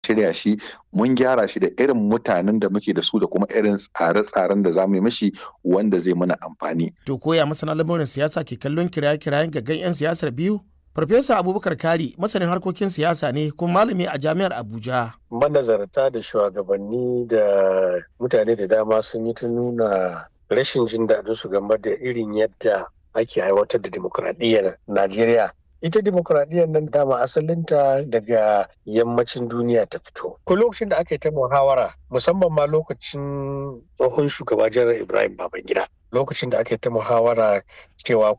shirya shi mun gyara shi da irin mutanen da muke da su da kuma irin tsare-tsaren da za mu yi mashi wanda zai mana amfani. To koya masana lamurin siyasa ke kallon kiraye-kirayen gaggan 'yan siyasar biyu? Farfesa Abubakar Kari masanin harkokin siyasa ne kuma malami a jami'ar Abuja. Manazarta da shugabanni da mutane da dama sun yi ta nuna rashin jin daɗin su game da irin yadda ake aiwatar da dimokuraɗiyyar Najeriya. Ita dimokuraɗiyyar nan dama asalinta daga yammacin duniya ta fito. Ko lokacin da aka yi ta muhawara musamman ma lokacin tsohon shugaba janar Ibrahim Babangida. Lokacin da aka yi ta muhawara cewa